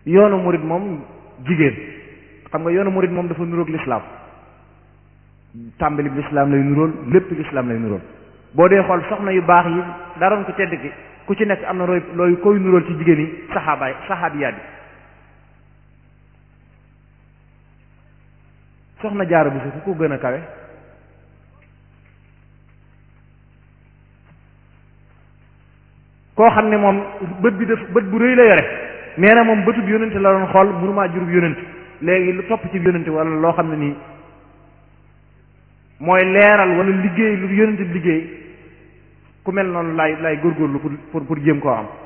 yoonu murid moom jigéen xam nga yoonu murid moom dafa nuroog lislaam tàmbali bi lislaam lay nurool lépp lislaam lay nurool boo dee xool soxna yu baax yi daroon ko tedd ki ku ci nekk am na looy looy koy nurool ci jigéen yi saxaabaay saxaabiyaat yi soxna jaara bu ku ko gën a kawe koo xam ne moom bët bi def bët bu rëy la yore nee na moom bëtub yónente la doon xool mënumaa jurub yónente léegi lu topp ci yónente wala loo xam ne nii mooy leeral wala liggéey lu yónente bi liggéey ku mel noonu laay laay góorgóorlu pour pour pour jéem koo am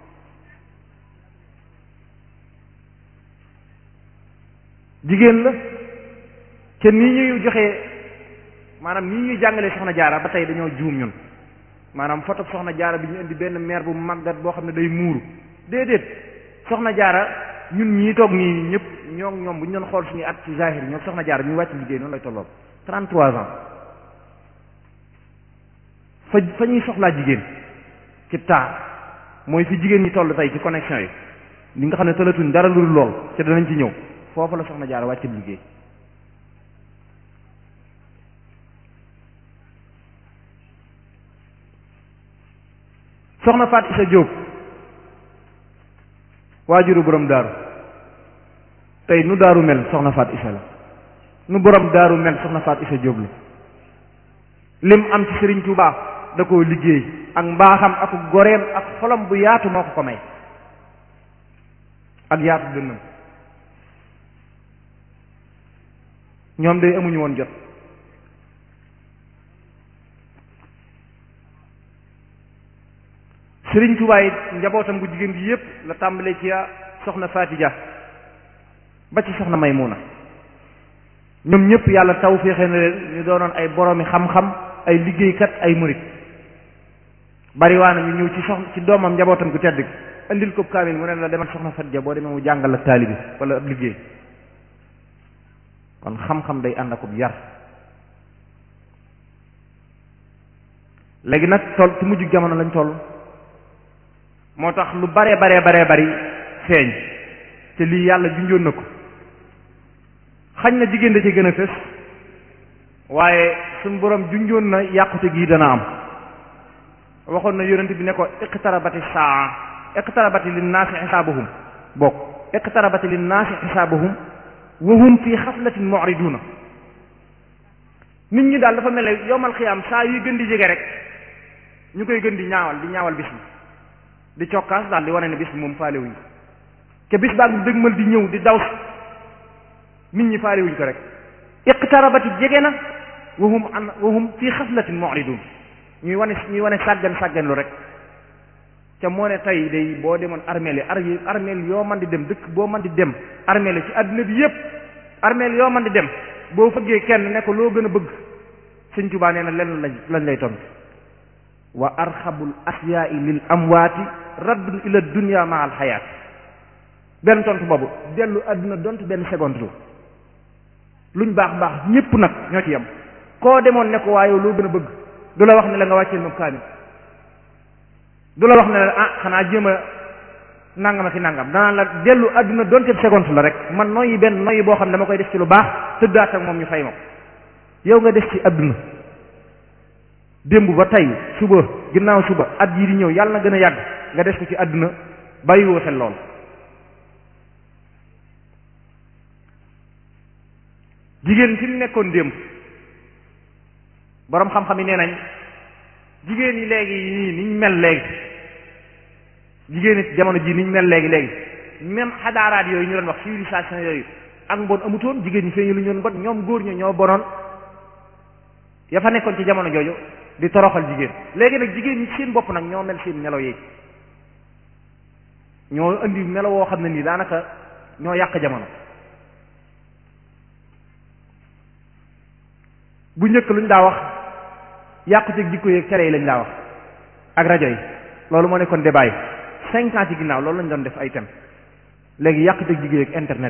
jigéen la te nii ñuy joxe maanaam nii ñuy jàngalee soxna jaara ba tey dañoo juum ñun maanaam photo soxna jaara bi ñu indi benn mère bu màggat boo xam ne day muuru déedéet soxna jaara ñun ñii toog nii ñëpp ñoo ñoom bu ñu doon xool suñu at ci zahir ñoo soxna jaara ñu wàcc liggéey noonu lay tolloon 33 ans fa fa ñuy soxlaa jigéen ci taar mooy fi jigéen ñi toll tey ci connexion yi li nga xam ne tëlatuñ dara lu lool te danañ ci ñëw foofu la soxna jaara wàcc liggéey soxna Faat Isa Jóob waajuru borom daaru tey nu daaru mel soxna Faat Isa la nu borom daaru mel soxna Faat Isa Jóob la lim am ci Sëriñ Tuubaa da koo liggéey ak mbaaxam ak goreem ak xolam bu yaatu moo ko ko may ak yaatu dënnam ñoom day amuñu woon jot sëriñ Tuubaa it njabootam bu jigéen gi yépp la tàmbalee ci soxna Faatija ba ci soxna Maymuna ñoom ñëpp yàlla taw féexe na leen ñu doonoon ay boroomi xam-xam ay liggéeykat ay murit bariwaana ñu ñëw ci soxna ci doomam njabootam gu tedd gi indil ko kaamil mu ne la demal soxna Faatija boo demee mu jàngal ak taalibi wala ab liggéey kon xam-xam day ànd akub yar léegi nag toll ci mujj jamono lañ toll moo tax lu bare bare bare bari feeñ te lii yàlla junjoon na ko xañ na jigéen da ci gën a fës waaye suñ borom junjoon na yàqute gii dana am waxoon na yonent bi ne ko iqtarabati saa iqtarabati linnaasi xisaabuhum bokk iqtarabati linnaasi xisaabuhum wa hum fi xaflatin mu'riduna nit ñi daal dafa mel ne yowmal xiyaam saa yuy gën di jege rek ñu koy gën di ñaawal di ñaawal bis bi di cokkaas daal di wane ne bis bi moom faale wuñ ko te bis baa ngi dëgmal di ñëw di daw nit ñi faale wuñ ko rek iqtarabati jege na wa hum an wa hum fi xaflatin mu'ridun ñuy wane ñuy wane sàggan sàggan lu rek ca moo ne tey day boo demoon armeel yi ar armeel yoo man di dem dëkk boo man di dem armeel yi ci àdduna bi yépp armeel yoo man di dem boo fëggee kenn ne ko loo gën a bëgg sëñ Tuubaa nee na lenn lañ lañ lay tontu wa arxabul asyaai lil amwaati raddun ila dunya ma al xayaat benn tontu boobu dellu àdduna donte benn seconde lu luñ baax baax ñépp nag ñoo ci yem koo demoon ne ko waaye loo gën a bëgg du la wax ne la nga wàcceel ma kaamil du la wax ne la ah xanaa jéem a nangam ak i nangam danaa la dellu àdduna donte seconde la rek man noyyi benn noyyi boo xam ne dama koy def ci lu baax tëddaat ak moom ñu fay ma ko yow nga def ci àdduna démb ba tey suba ginnaaw suba at yii di ñëw yàlla na gën a yàgg nga def ko ci àdduna bàyyiwoo xel lool jigéen fi mu nekkoon démb boroom xam-xam yi nee nañ jigéen yi léegi nii niñ mel léegi jigéen it jamono ji niñ mel léegi léegi même xadaaraat yooyu ñu doon wax civilisation yooyu ak mbon amutoon jigéen ñi feeñu lu ñu doon mbon ñoom góor ñi ñoo bonoon ya fa nekkoon ci jamono jooju di toroxal jigéen léegi nag jigéen ñi seen bopp nag ñoo mel seen melo yi ñoo indi melo woo xam ne nii daanaka ñoo yàq jamono bu njëkk luñ daa wax yàqu ci jikko yeeg cere yi lañ daa wax ak rajo yi loolu moo nekkoon débat yi cinq ans ci ginnaaw loolu lañ doon def ay thème léegi yàqu ci jikko yeeg internet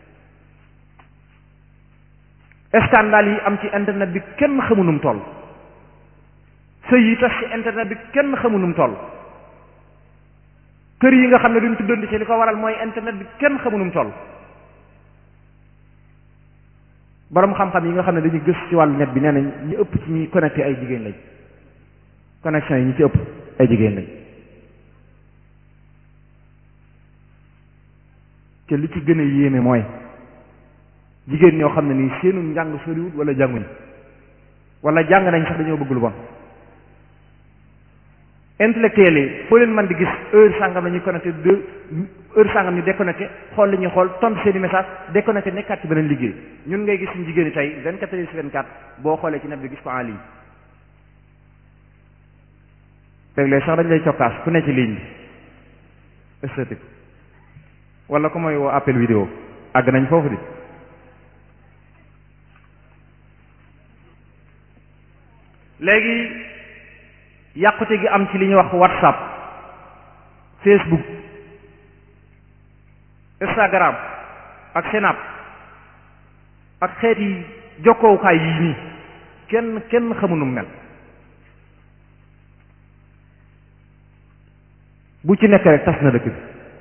bi scandale yi am ci internet bi kenn xamu num toll sëy yi tas ci internet bi kenn xamu num toll kër yi nga xam ne duñ tuddandi ci li ko waral mooy internet bi kenn xamunum toll borom xam-xam yi nga xam ne dañuy gës ci wàllu net bi nee nañ ñi ëpp ci ñuy connecté ay jigéen lañ connexion yi ñi ci ëpp ay jigéen lañ te li ci gën a yéeme mooy jigéen ñoo xam ne nii seenu njàng soriwut wala jànguñ wala jàng nañ sax dañoo bëgg lu bon intellectuel yi foo leen mën di gis heure sàngam la ñuy connecté deux heure sàngam ñu déconnecté xool li ñuy xool tontu seeni message déconnecté nekkaat ci beneen liggéey ñun ngay gis suñu jigéen ñi tey 24 heures sur 24 boo xoolee ci net bi gis ko en ligne léeg-léeg sax dañ lay cokkaas ku ne ci ligne bi esthétique wala ku mooy woo appel vidéo àgg nañ foofu di léegi yàqute gi am ci li ñuy wax whatsapp facebook instagram ak snap ak xeeti jokkoowukaay yii nii kenn kenn xamunum mel bu ci nekk rek tas na dëkk bi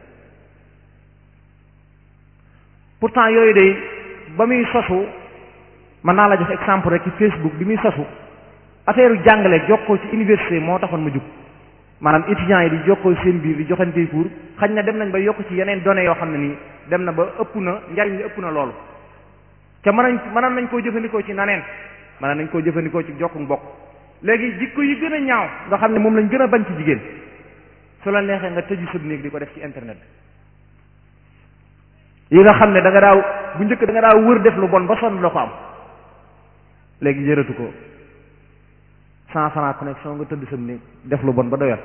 pourtant yooyu de ba muy sosu mën naa la jox exemple rek ci facebook bi muy sosu affaire yu jàngale jokkoo ci université moo taxoon ma jug maanaam étudiants yi di jokkoo seen biir di joxantey cours xañ na dem nañ ba yokk ci yeneen données yoo xam ne nii dem na ba ëpp na njariñ li ëpp na loolu te mën nañ mënoon nañ koo jëfandikoo ci naneen mën nañ koo jëfandikoo ci jokku mbokk léegi jikko yi gën a ñaaw nga xam ne moom lañ gën a bañ ci jigéen su la neexee nga tëju sëb néeg di ko def ci internet yi nga xam ne da nga daaw bu njëkk da nga daaw wër def lu bon ba sonn la ko am léegi jëratu ko cent franc connexion nga tëdd sam néeg def lu bon ba doyal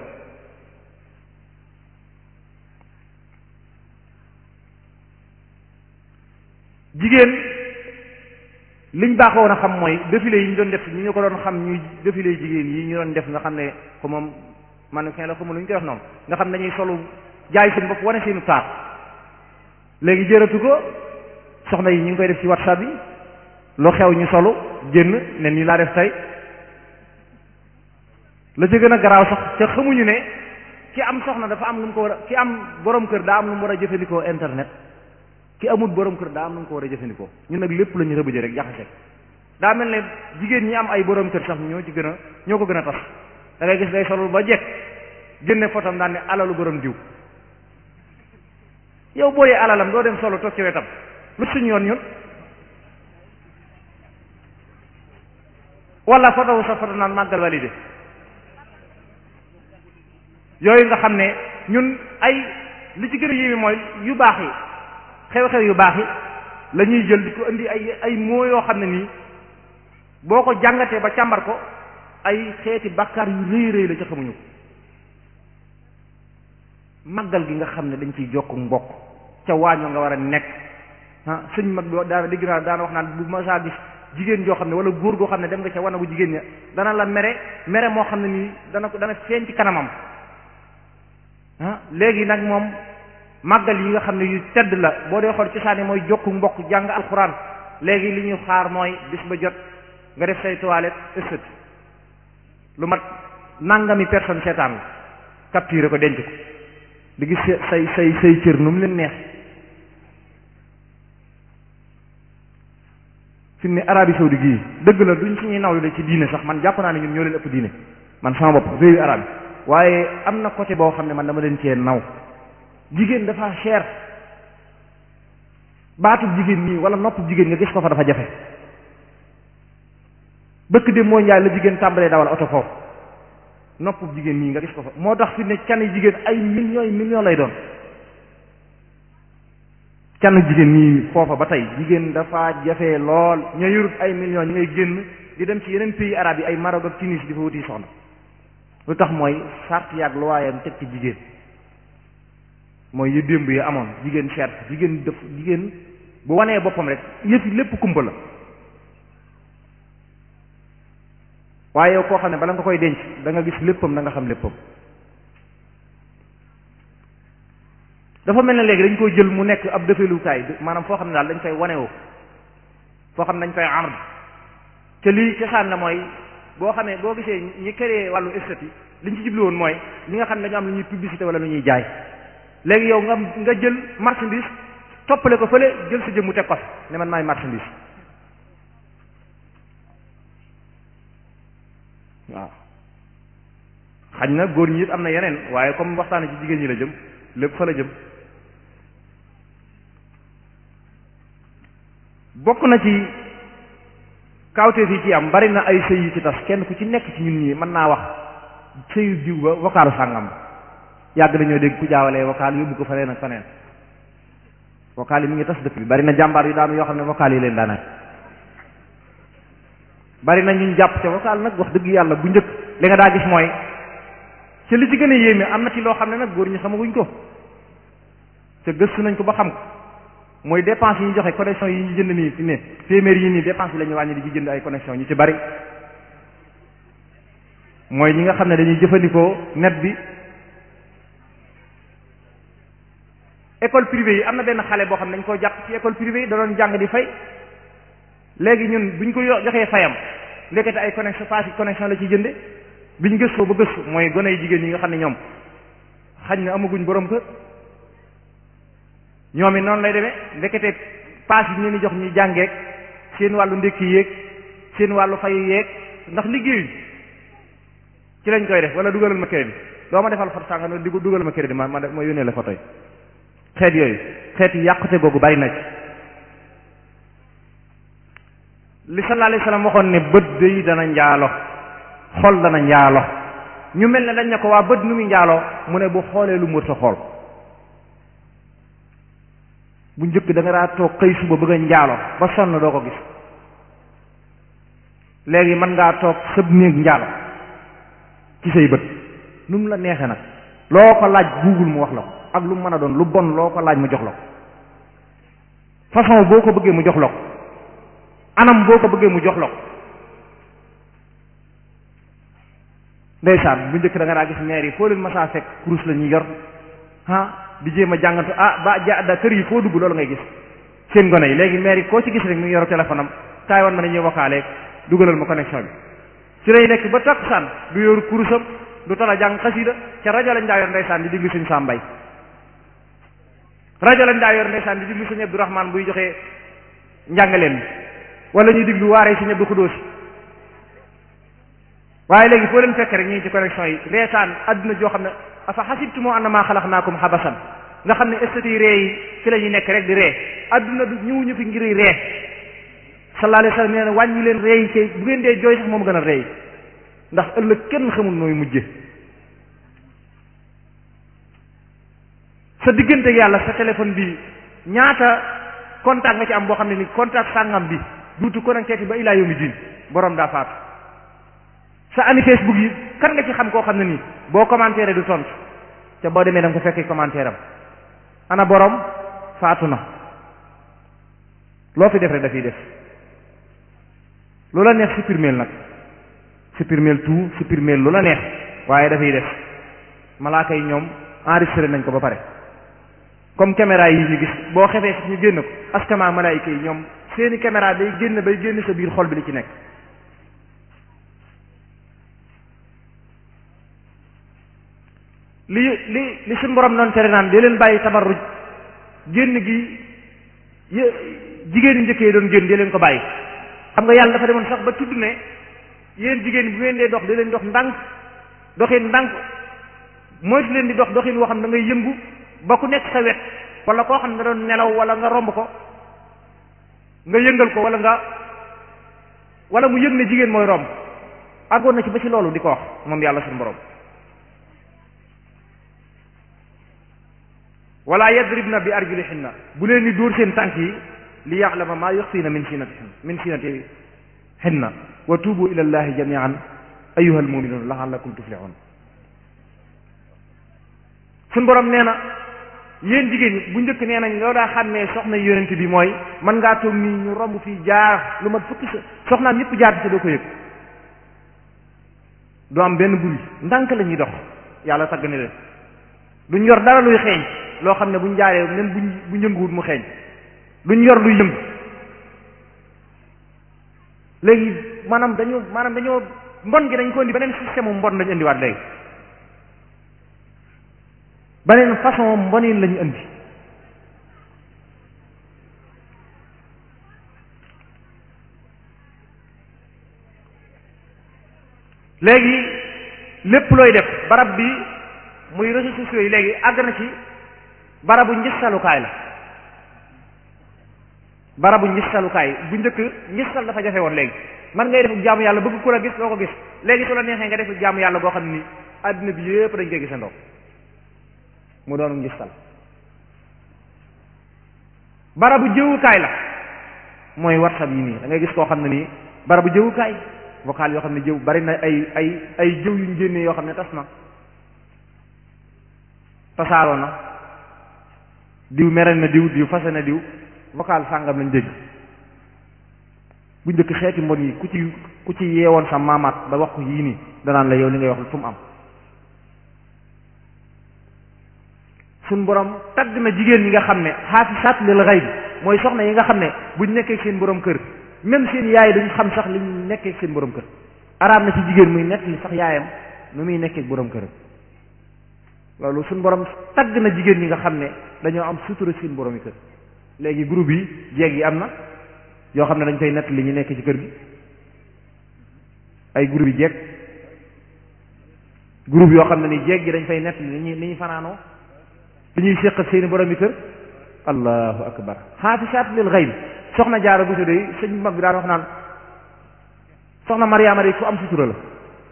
jigéen liñ baaxoon a xam mooy défilé yi ñu doon def ñi ñu ko doon xam ñuy défilé jigéen yi ñu doon def nga xam ne ko moom mannequin la ko lu ñu koy wax noonu nga xam ne dañuy solu jaay seen bopp wane seenu taar léegi jëratu ko soxna yi ñu ngi koy def ci whatsapp yi lu xew ñu solu génn ne nii laa def tey la ca gën a garaaw sax ca xamuñu ne ki am soxna dafa am lu mu ko war a ki am borom kër daa am lu mu war a jëfandikoo internet ki amul borom kër daa am lu mu ko war a jëfandikoo ñun nag lépp la ñu rëbëje rek jaxase daa mel ne jigéen ñi am ay borom kër sax ñoo ci gën a ñoo ko gën a tas da ngay gis day solul ba jekk génne fotom daan ne alalu borom diw yow boo yee alalam doo dem solo toog ci wetam lu suñ yoon ñun wala fotowu sa foto naan màggal validé yooyu nga xam ne ñun ay li ci gën a yéeme mooy yu baax yi xew-xew yu baax yi la ñuy jël di ko indi ay ay moo yoo xam ne nii boo ko jàngatee ba càmbar ko ay xeeti bàkkaar yu rëy rëy la ci xamuñu ko màggal gi nga xam ne dañ ciy jokk mbokk ca waañoo nga war a nekk ah sëñ mag bi daana digg naa daana wax naan bu ma saa gis jigéen joo xam ne wala góor goo xam ne dem nga ca wanagu jigéen ña dana la mere mere moo xam ne nii dana ko dana feeñ ci kanamam ah léegi nag moom màggal yi nga xam ne yu tedd la boo dee xool cosaani mooy jokku mbokk jàng alxuraan léegi li ñu xaar mooy bis ba jot nga def say toilette ësët lu mat nangami personne seetaan la capturé ko denc ko di gis say say say cër nu mu leen neex fi mu ne Arabie Saoudi gii dëgg la duñ suñuy nawlu de ci diine sax man jàpp naa ne ñun ñoo leen ëpp diine man sama bopp réewi arab yi waaye am na côté boo xam ne man dama leen cee naw jigéen dafa cher baatu jigéen nii wala nopp jigéen nga gis ko fa dafa jafe bëkk de moo njaay la jigéen tàmbalee dawal oto foofu nopp jigéen nii nga gis ko fa moo tax fi ne can jigéen ay millions yi millions lay doon can jigéen nii foofa ba tey jigéen dafa jafe lool ña yorut ay millions ñi ngay génn di dem ci yeneen pays arabes yi ay Maroc ak Tunis di fa wuti soxna lu tax mooy sart yaag lu waayam teg ci jigéen mooy yu démb yi amoon jigéen cher jigéen def jigéen bu wanee boppam rek yëfi lépp kumpa la waaye yow koo xam ne bala nga koy denc da nga gis léppam da nga xam léppam dafa mel ne léegi dañ koy jël mu nekk ab defelukaay maanaam foo xam ne daal dañ fay wanewoo foo xam ne dañ fay ard te lii cosaan la mooy boo xamee boo gisee ñi créé wàllu esthétique li ñu ci jublu woon mooy ñi nga xam ne dañoo am lu ñuy publicité wala lu ñuy jaay léegi yow nga nga jël marchandise toppale ko fële jël sa jëmmu teg ko fi ne man maay marchandise waaw xañ na góor ñi it am na yeneen waaye comme waxtaane ci jigéen ñi la jëm lépp fa la jëm bokk na ci kawteef yi ci am bari na ay sëy yu ci tas kenn ku ci nekk ci ñun ñii mën naa wax sëyu diw ba vocal sàngam yàgg dañoo dégg ku jaawalee vocal yóbbu ko faneen ak faneen vocal yi mi ngi tas dëkk bi bari na jàmbaar yu daanu yoo xam ne vocal yi leen daanaka bari na ñu jàpp ca vocal nag wax dëgg yàlla bu njëkk li nga daa gis mooy ci li ci gën a yéeme am na ci loo xam ne nag góor ñi xamaguñ ko te gëstu nañ ko ba xam ko mooy dépense yi ñu joxe connexion yi ñu jënd nii fi ne téeméer yi nii dépense yi la ñu wàññi di ci jënd ay connexion ñu ci bari mooy ñi nga xam ne dañuy jëfandikoo net bi école privée yi am na benn xale boo xam ne dañ koo jàpp ci école privée yi da doon jàng di fay léegi ñun buñ ko joxee fayam ndekete ay connexion pass connexion la ciy jënde biñ gëstoo ba gëstu mooy gone yi jigéen ñi nga xam ne ñoom xañ na amaguñ borom kër ñoom it noonu lay demee ndekete paas yi ñu leen di jox ñuy jàngeek seen wàllu ndékki yéeg seen wàllu fayu yeeg ndax liggéeyuñ ci lañ koy def wala dugalal ma crédit doo ma defal photo sànga di dugalal ma crédit ma ma ma yónnee la photo yi xeet yooyu xeet yi yàqute googu bari na ci li sallallahu alayhi wasallam waxoon ne bët day dana njaalo xol dana njaalo ñu mel ne dañ ne ko waa bët nu muy njaaloo mu ne bu xoolee lu mër sa xool bu njëkk da nga daa toog xëy suba bëgg a njaalo ba sonn doo ko gis léegi mën ngaa toog sëb néeg njaalo ci say bët nu mu la neexee nag loo ko laaj google mu wax la ko ak lu mu mën a doon lu bon loo ko laaj mu jox la ko façon boo ko bëggee mu jox la ko anam boo ko bëggee mu jox la ko ndeysaan bu njëkk da nga daa gis maire yi foo leen masaa fekk kurus la ñuy yor ah di jéem a jàngatu ah ba ja da kër yi foo dugg loolu ngay gis seen gone yi léegi maire yi koo ci gis rek mu ngi yor téléphone am kaay woon ma ne ñuy wokkaale dugalal ma connexion bi ci lay nekk ba takkusaan du yor kurusam du tala jàng xasida ca rajo lañ daa yor ndeysaan di diglu suñu sàmbay rajo lañ daa yor ndeysaan di diglu suñu Abdourahman buy joxe njàngaleen bi wala ñuy diglu waaree suñu Abdou Xudóos waaye léegi foo leen fekk rek ñu ngi ci connexion yi reetaan adduna joo xam ne afa xasibtumu annama xalaqnaakum xabasan nga xam ne estati ree yi ci la ñuy nekk rek di ree adduna du ñëwuñu fi ngir ree sallallahu alayhi wasallam nee na wàññi leen ree yi kay bu ngeen dee jooy sax moom gën a ree ndax ëllëg kenn xamul nooy mujje sa diggante yàlla sa téléphone bi ñaata contact nga ci am boo xam ne ni contact sàngam bi duutu connecté ba ilaa yawmi diin borom daa faatu sa ami Facebook yi kan nga ci xam koo xam ne nii boo commentaire du tontu te boo demee da nga ko fekkee commentaire am ana borom faatu na loo fi def rek dafiy def lu la neex supprimer nag supprimer tout supprimer lu la neex waaye dafay def malaaka yi ñoom enregistré nañ ko ba pare comme caméra yi ñu gis boo xefee sax ñu génn ko askama malaayika yi ñoom seeni caméra day génn bay génn sa biir xol bi li ci nekk li li li suñu borom noonu tere naan di leen bàyyi tabarruj génn gi jigéen ñi njëkkee doon génn di leen ko bàyyi xam nga yàlla dafa demoon sax ba tudd ne yéen jigéen bu ngeen dee dox di leen dox ndànk doxin ndànk moytu leen di dox doxin woo xam da ngay yëngu ba ku nekk sa wet wala koo xam ne da doon nelaw wala nga romb ko nga yëngal ko wala nga wala mu yëg ne jigéen mooy romb àggoon na ci ba ci loolu di ko wax moom yàlla suñu borom wala yadribna bi arjulihinna bu leen di dóor seen tànk yi li ya'lama ma yukhfina min sinatihin min sinatihinna wa tubu ila allahi jami'an ayyuha almu'minun la'allakum tuflihun suñ borom nee na yéen jigéen ñi bu njëkk nee nañ loo daa xàmmee soxna yonent bi mooy mën ngaa toog nii ñu romb fii jaar lu mat fukki soxnaam ñëpp jaar te doo ko yëg du am benn buri ndànk la ñuy dox yàlla tagg ne leen duñ yor dara luy xeeñ loo xam ne buñ jaaree même buñ bu yënguwut mu xeeñ duñ yor luy yëngu léegi maanaam dañoo maanaam dañoo mbon gi dañ ko indi beneen système mu mbon lañu indiwaat léegi beneen façon mbonin lañu indi léegi lépp looy def barab bi muy réseaux sociaux yi léegi àgg na ci barabu ngistalukaay la barabu ngistalukaay bu njëkk ngistal dafa jafe woon léegi man ngay def jaamu yàlla bëgg ku la gis doo ko gis léegi su la neexee nga def jaamu yàlla goo xam ne nii àddina bi yépp dañ koy gisandoo mu doon ngistal barabu jëwukaay la mooy whatsapp yi nii da ngay gis koo xam ne nii barabu jëwukaay vocal yoo xam ne jëw bari na ay ay ay jëw yuñ génnee yoo xam ne tas na tasaaroo na diw mere na diw diw fase na diw vocal sàngam lañ dégg bu njëkk xeeti mbon yi ku ci ku ci yeewoon sa maamaat ba wax ko yii nii danaan la yow li ngay wax fu mu am suñ borom tagg na jigéen ñi nga xam ne xaafisaat lil gayb mooy soxna yi nga xam ne buñ nekkee seen borom kër même seen yaay duñ xam sax liñ nekkee seen borom kër araam na ci jigéen muy nekk li sax yaayam nu muy nekkee borom kër loolu suñ borom tagg na jigéen ñi nga xam ne dañoo am sutura seen borom yi kër léegi groupe yi jeeg yi am na yoo xam ne dañ koy nett li ñu nekk ci kër gi ay groupe yi jeeg groupe yoo xam ne ni jeeg gi dañ fay nett li ni ñuy ni ñuy fanaanoo li ñuy séq seeni borom yi kër allahu akbar xaafisaat lil gayb soxna jaara bu de sëñ mag bi daan wax naan soxna mariama de ku am sutura la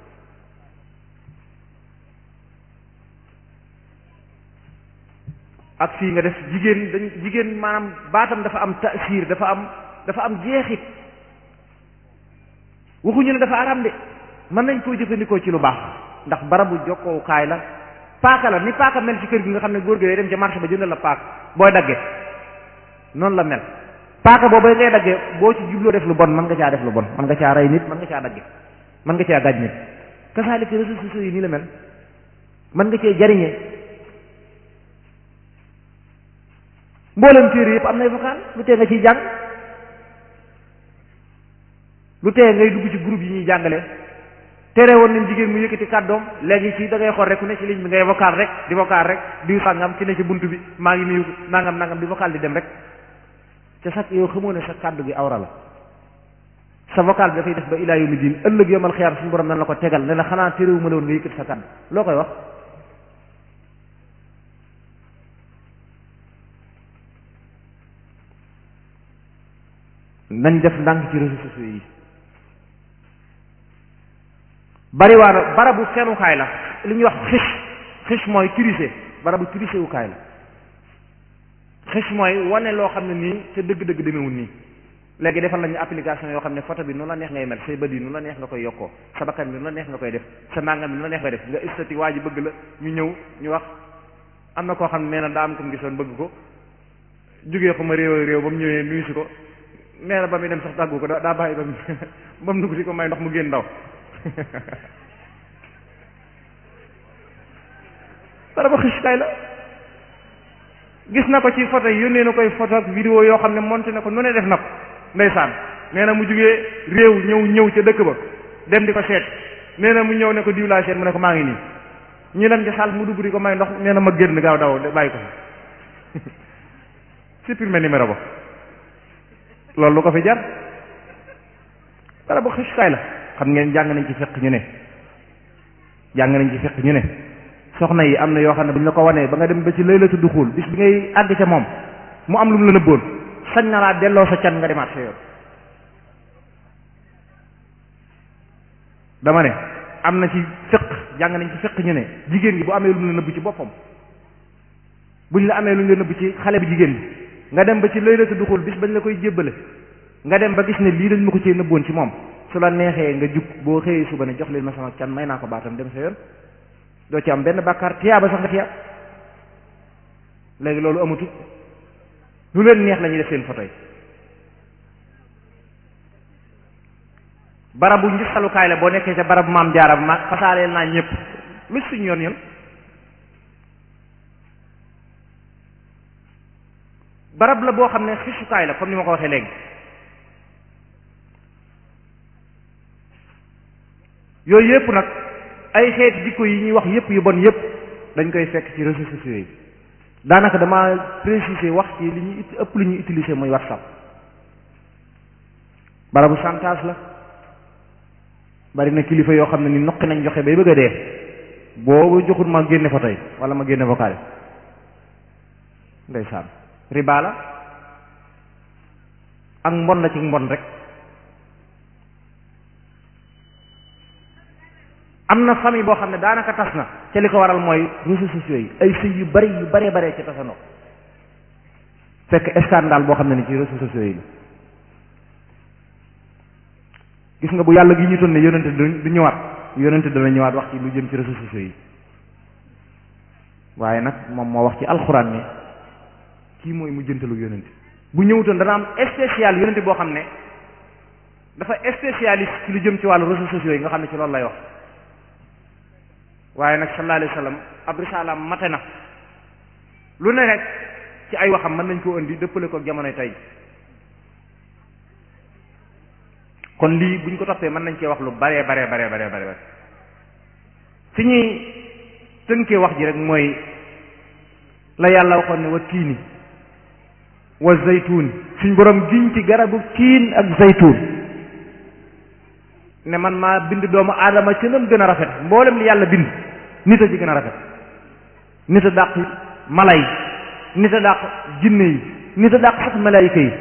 ak fii nga def jigéen dañ jigéen maanaam baatam dafa am taasiir dafa am dafa am jeexit waxuñu ne dafa aram de mën nañ koo jëfandikoo ci lu baax ndax barabu jokkookaay la paaka la ni paaka mel ci kër gi nga xam ne góor gi day dem ca marché ba jëndal la paaka booy dagge noonu la mel paaka boobu ngay dagge boo ci jubloo def lu bon mën nga caa def lu bon mën nga caa rey nit mën nga caa dagge mën nga caa gàj nit kasaalika réseaux sociaux yi nii la mel mën nga cee jariñe mboolem téere yëpp am nay vocal lu tee nga ciy jàng lu tee ngay dugg ci groupe yi ñuy jàngale tere woon nañ jigéen mu yëkkati kàddoom léegi ci da ngay xool rek ku ne ci ligne bi ngay vocal rek di vocal rek di sàngam ki ne ci bunt bi maa ngi nuyu nangam nangam di vocal di dem rek ca sax yow xamoo ne sa kàddu gi awra la sa vocal bi dafay def ba ilaa yawmi diin ëllëg yomal xiyaam suñu borom nan la ko tegal ne la xanaa téréwu ma la woon nga yëkkati sa kàddu loo koy wax nañ def ndànk ci réseaux sociaux yi bariwaana barabu fenukaay la li ñuy wax xis xis mooy tricher barabu tricher wukaay la xis mooy wane loo xam ne nii te dëgg-dëgg demewul nii léegi defal nañu application yoo xam ne photo bi nu la neex ngay mel say bët yi nu la neex nga koy yokkoo sa bakkan bi nu la neex nga koy def sa nangam bi nu la neex nga def nga istati waa ji bëgg la ñu ñëw ñu wax am na koo xam ne nee na daa am ko mu gisoon bëgg ko jógee ko ma réew réew ba mu ñëwee nuyu si ko nee na ba muy dem sax tàggu ko daa bàyyi ba mu ba mu dugg si ko may ndox mu génn ndaw dara ba xis kay la gis na ko ci photo yi yónnee na koy photo ak vidéo yoo xam ne monté na ko nu ne def na ko ndeysaan nee na mu jugee réew ñëw ñëw ca dëkk ba dem di ko seet nee na mu ñëw ne ko diw laa seet mu ne ko maa ngi nii ñu dem ci saal mu dugg di ko may ndox nee na ma génn gaaw daw bàyyi ko supprimer numéro ba loolu lu ko fi jar dara bu xisukaay la xam ngeen jàng nañ ci fekk ñu ne jàng nañ ci fekk ñu ne soxna yi am na yoo xam ne bu ñu la ko wanee ba nga dem ba ci lay la tudd xuul bis bi ngay àgg ca moom mu am lu mu la nëbboon sañ na laa delloo sa can nga demaat sa yoon dama ne am na ci fekk jàng nañ ci fekk ñu ne jigéen gi bu amee lu mu la nëbb ci boppam buñ la amee lu ñu la nëbb ci xale bi jigéen bi nga dem ba ci laylatu duxul bis bañ la koy jébbale nga dem ba gis ne lii dañ ma ko cee nëbboon ci moom su la neexee nga jug boo xëyee suba ne jox leen ma sama can may naa ko baatam dem sa yoon doo ci am benn bàkkaar tiyaaba sax nga tiyaab léegi loolu amatu lu leen neex la ñuy def seen photo yi barabu ngisalukaay la boo nekkee ca barabu maam jaara ma fasaaleel naa ñëpp lu suñ yoon yoon barab la boo xam ne xisukaay la comme ni ma ko waxee léegi yooyu yëpp nag ay xeeti jikko yi ñuy wax yëpp yu bon yëpp dañ koy fekk ci réseaux sociaux yi daanaka dama préciser wax ci li ñuy ëpp li ñuy utiliser mooy whatsapp barabu chantage la bari na kilifa yoo xam ne ni noqi nañ joxe bay bëgg a dee boobu joxut ma génne fa tey wala ma génne vocal ndeysaan riba la ak mbon la ci mbon rek am na famille boo xam ne daanaka tas na ca li ko waral mooy réseaux sociaux yi ay sëy yu bari yu baree baree ci tasandoo fekk scandale boo xam ne ni ci réseaux sociaux yi la gis nga bu yàlla gi ñu toon ne yonente du ñëwaat yonente dana ñëwaat wax ci lu jëm ci réseaux sociaux yi waaye nag moom moo wax ci alxuraan ne kii mooy mu jëntalu yonente bu ñëwutoon dana am spécial yonente boo xam ne dafa spécialiste ci lu jëm ci wàllu réseaux sociaux yi nga xam ne ci loolu lay wax waaye nag sallallahu alayhi wa sallam ab risalaam mate na lu ne rek ci ay waxam mën nañ koo indi dëppale ko jamonoy tey kon lii buñ ko toppee mën nañ cee wax lu baree baree baree baree bare fi ñuy tënkee wax ji rek mooy la yàlla waxoon ne wa tiini wa zaytuun suñ borom giñ ci garabu tiin ak zaytuun ne man maa bind doomu aadama ci nam gën a rafet mboolem li yàlla bind nit a ci gën a rafet nit a dàq mala yi nit a dàq jinne yi nit a dàq sax malaayika yi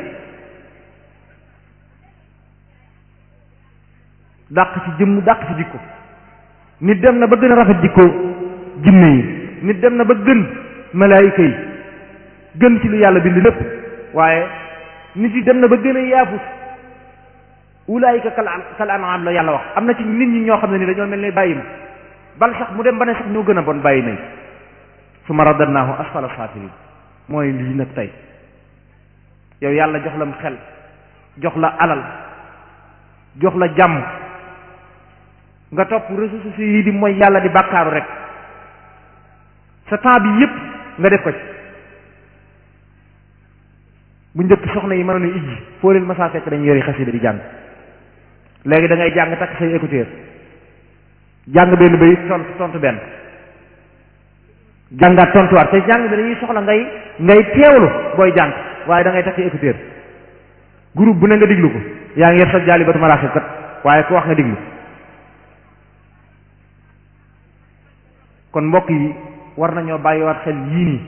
dàq ci jëmm dàq ci jikko nit dem na ba gën a rafet jikko jinne yi nit dem na ba gën malaayika yi gën ci lu yàlla bind lépp waaye nit yi dem na ba gën a yaafus ulaayika kal kal an'am la yàlla wax am na ci nit ñi ñoo xam ne ni dañoo mel ne bàyyi ma bal sax mu dem ba ne sax ñoo gën a bon bàyyi nañ suma radadnaahu asfala saafiliin mooy lii nag tey yow yàlla jox la xel jox la alal jox la jàmm nga topp réseaux sociaux yi di mooy yàlla di bàkkaaru rek sa temps bi yépp nga def ko ci bu njëkk soxna yi mënoon a ijji foo leen masaa fekk dañu yori xasida di jàng léegi da ngay jàng takk say écouteur jàng benn bay tontu tontu benn jàngaat tontuwaat te jàng bi dañuy soxla ngay ngay teewlu booy jàng waaye da ngay takk écouteur groupe bu ne nga diglu ko yaa ngi yor sa jaali batu maraaxib kat waaye ku wax nga diglu kon mbokk yi war nañoo bàyyiwaat xel yii nii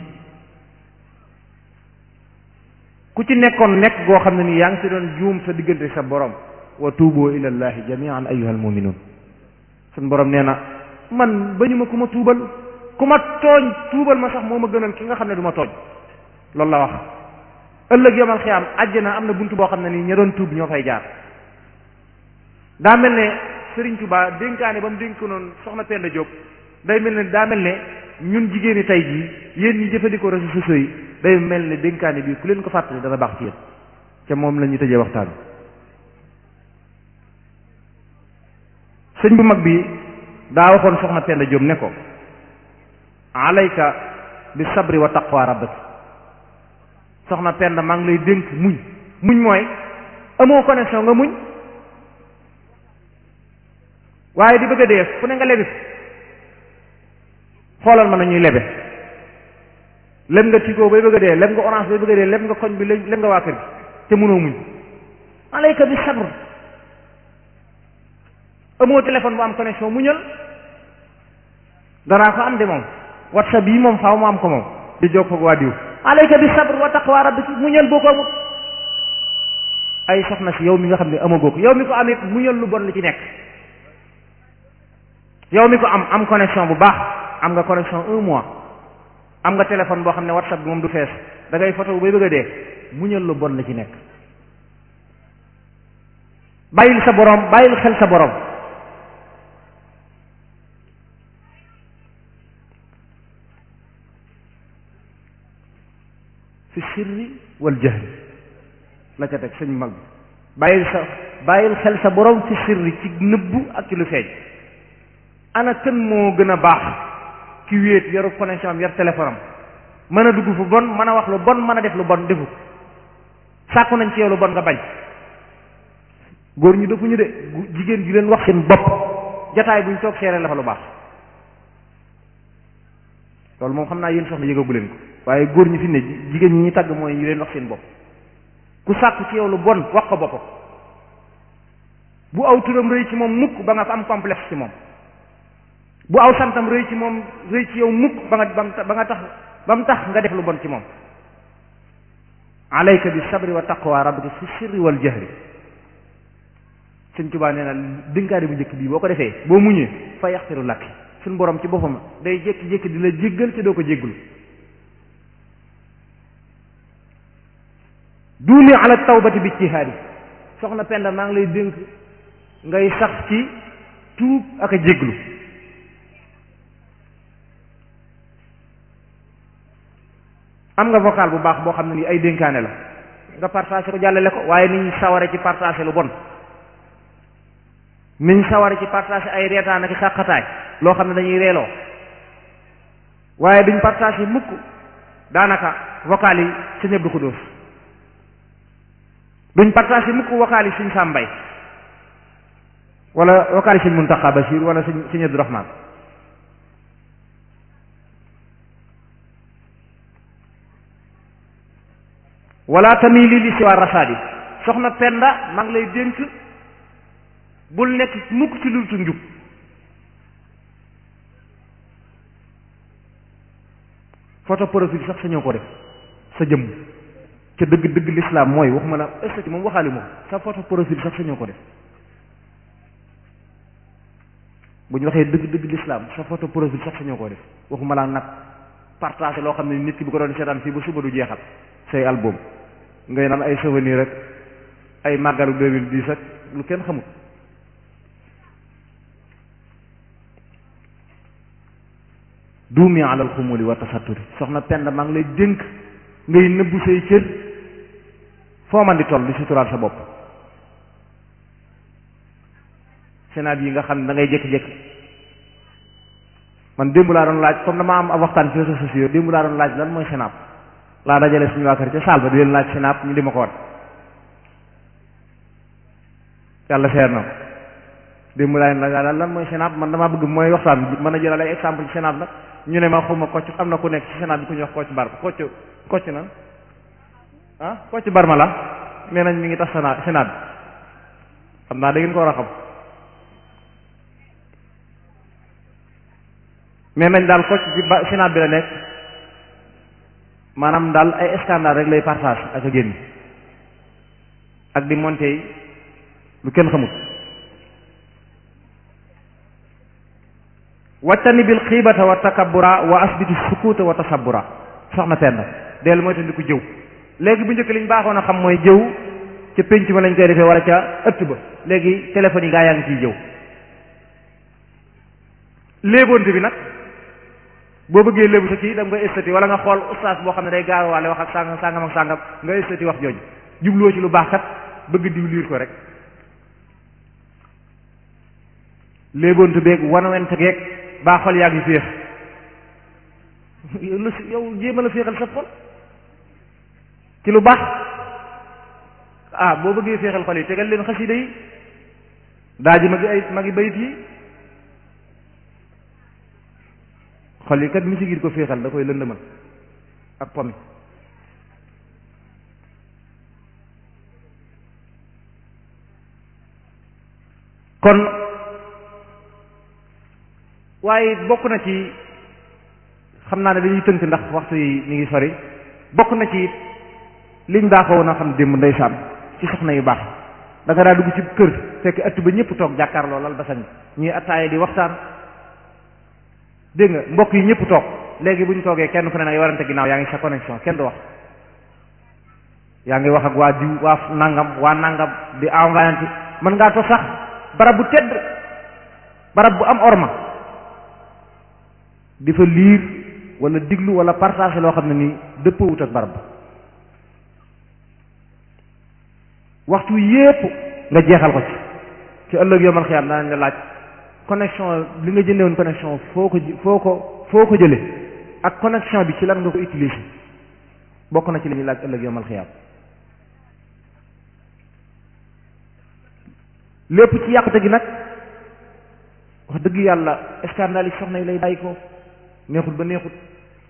ku ci nekkoon nekk goo xam ne nii yaa ngi ci doon juum sa diggante sa borom wa tuuboo ila llahi jamian ayyuhal muminuun sun borom nee na man bañu ma ku ma tuubal ku ma tooñ tuubal ma sax moo ma gënal ki nga xam ne du ma tooñ loolu la wax ëllëg yomal xiyaam àjjana am na bunt boo xam ne nii ña doon tuub ñoo fay jaar daa mel ne Serigne Touba dénkaane ba mu dénk noonu soxna Penda Diop day mel ne daa mel ne ñun jigéen ñi tey jii yéen ñi jëfandikoo réseaux sociaux yi day mel ne dénkaane bi ku leen ko fàttali dana baax ci yéen ca moom la ñuy tëjee waxtaan sëñ bu mag bi daa waxoon soxna Penda Diop ne ko alayka bi sabri wa taqwa rabbik soxna Penda maa ngi lay dénk muñ muñ mooy amoo connexion nga muñ waaye di bëgg a dee fu ne nga lebi xoolal ma na ñuy lebe leb nga Tigo bay bëgg a dee leb nga Orange bay bëgg a dee leb nga koñ bi leb nga waa kër gi te mënoo muñ alayka bi sabr amoo téléphone bu am connexion muñal danaa ko am de moom whatsapp yi moom faaw mu am ko moom di jokkoo ak waa diw alayka bi sabr wa taqwa rabbik muñal boo ko amut ay soxna si yow mi nga xam ne amagoo ko yow mi ko am it muñal lu bon li ci nekk yow mi ko am am connexion bu baax am nga connexion un mois am nga téléphone boo xam ne whatsapp bi moom du fees da ngay photo bay bëgg a dee muñal lu bon la ci nekk bàyyil sa borom bàyyil xel sa borom fi sirri wal jahri la ca teg sëñ mag bi bàyyil sa bàyyil xel sa borom fi sirri ci nëbbu ak ci lu feeñ ana kan moo gën a baax ki wéet yaru connexion am yar téléphone am mën a dugg fu bon mën a wax lu bon mën a def lu bon defu sàkku nañ ci yow lu bon nga bañ góor ñu defuñu de jigéen ju leen wax seen bopp jataay buñ toog seere la fa lu baax loolu moom xam naa yéen soxna yëgagu leen ko waaye góor ñi fi ne jigéen ñi ñu tagg mooy ñu leen wax seen bopp ku sàkku ci yow lu bon wax ko boppam bu aw turam rëy ci moom mukk ba nga am complexe ci moom bu aw santam rëy ci moom rëy ci yow mukk ba nga ba nga tax ba mu tax nga def lu bon ci moom alayka bi sabri wa taqwa rabbika fi sirri wal jahri sëñ Tuubaa nee na dénkaane bu njëkk bii boo ko defee boo muñee fa yaxfiru lakk suñ borom ci boppam day jékki-jékki di la jéggal te doo ko jégglu duumi ala tawbati bi ijtihaadi soxna Penda maa ngi lay dénk ngay sax ci tuub ak a jégglu am nga vocal bu baax boo xam ne nii ay dénkaane la nga partagé ko jàllale ko waaye nit ñi saware ci partagé lu bon nit ñi saware ci partagé ay reetaan ak xàqataay loo xam ne dañuy reeloo waaye duñ partagé mukk daanaka vocal yi sa ñëb du ko dóos duñ partagé mukk vocal yi suñ sàmbay wala vocal yi suñ Muntaxa Basiir wala suñ suñ Abdu Rahmaan wala tamili li siwa rasaadi soxna Penda maa ngi lay dénk bul nekk mukk ci lu njub photo profil sax sa ñëw ko def sa jëmm ca dëgg dëgg l'islam mooy waxuma la ëstati moom waxaali moom sa photo profil sax sa ñëw ko def bu ñu waxee dëgg dëgg l'islam sa photo profil sax sa ñëw ko def waxuma la nag partagé loo xam ne nit ki bu ko doon seetaan fii ba suba du jeexal say album ngay naan ay souvenir rek ay màggalu 2010 ak lu kenn xamul duumi alal xumuli wa tasatturi soxna Penda maa ngi lay dénk ngay nëbbu say cër foo man di toll di suturaal sa bopp sénaat yi nga xam ne da ngay jékki-jékki man démb laa doon laaj comme dama am ab waxtaan ci réseaux sociaux démb laa doon laaj lan mooy sénaat laa dajale suñu waa kër ca saal ba di leen laaj sénaat ñu di ma ko wat yàlla seer na ko démb laa leen laaj lan mooy sénaat man damaa bëgg mooy waxtaan bi mën a jëlal ay exemple ci sénaat nag ñu ne ma xuma kocc am na ku nekk ci sénaat bi ku ñuy wax kocc bar kocc kocc nan ah kocc barma la nee nañ mi ngi tax sénaat sénaat bi xam naa da ngeen ko war a xam mais nañ daal kocc ci ba sénaat bi la nekk maanaam daal ay scandale rek lay partage ak a génn ak di monté yi lu kenn xamut wattani bil xiibata wa takabbura wa asbiti sukuuta wa tasabbura soxna Penda dellu mooy tandi ko jëw léegi bu njëkk liñ baaxoon a xam mooy jëw ca pénc ma lañ koy defee wala ca ëtt ba léegi téléphone yi gaa yaa ngi ciy jëw léeboonte bi nag boo bëggee léebu sa kii da nga koy estati wala nga xool ustaas boo xam ne day gaawaale wax ak sàngam sàngam ak sàngam nga estati wax jooju jubloo ci lu baax kat bëgg diw liir ko rek léeboonte beeg wanawente geeg baa xol yaa ngi féex yow la yow jéema la féexal sa xol ci lu baax ah boo bëggee féexal xol yi tegal leen xasida yi daa ji magi ay magi bayit yi xol yi kat mi si giir ko féexal da koy lëndëmal ak pomi kon waaye bokk na ci xam naa ne dañuy tënk ndax waxtu yi mi ngi sori bokk na ci liñ baaxoo woon a xam démb ndeysaan ci soxna yu baax da nga daa dugg ci kër fekk ëtt ba ñëpp toog jàkkaarloo lal ba sañ ñuy attaaye di waxtaan dégg nga mbokk yi ñëpp toog léegi bu ñu toogee kenn ku ne nag warante ginnaaw yaa ngi sa connexion kenn du wax yaa ngi wax ak waa diw waa nangam waa nangam di envoyante mën ngaa toog sax barab bu tedd barab bu am orma di fa liir wala diglu wala partage loo xam ne nii dëppawut ak barab waxtu yépp nga jeexal ko ci ci ëllëg yomal xiyaam danañ la laaj connexion li nga jëndee woon connexion foo ko foo ko foo ko jële ak connexion bi ci lan nga ko utiliser bokk na ci li ñuy laaj ëllëg yomal xiyaam lépp ci yàqute gi nag wax dëgg yàlla scandale yi soxna yi lay bàyyi ko neexut ba neexut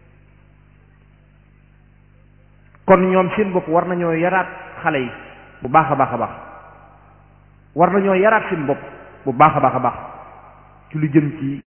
kon ñoom seen bopp war nañoo yaraat xale yi bu baax a baax a baax war nañoo yaraat seen bopp bu baax a baax a baax ci lu jëm ci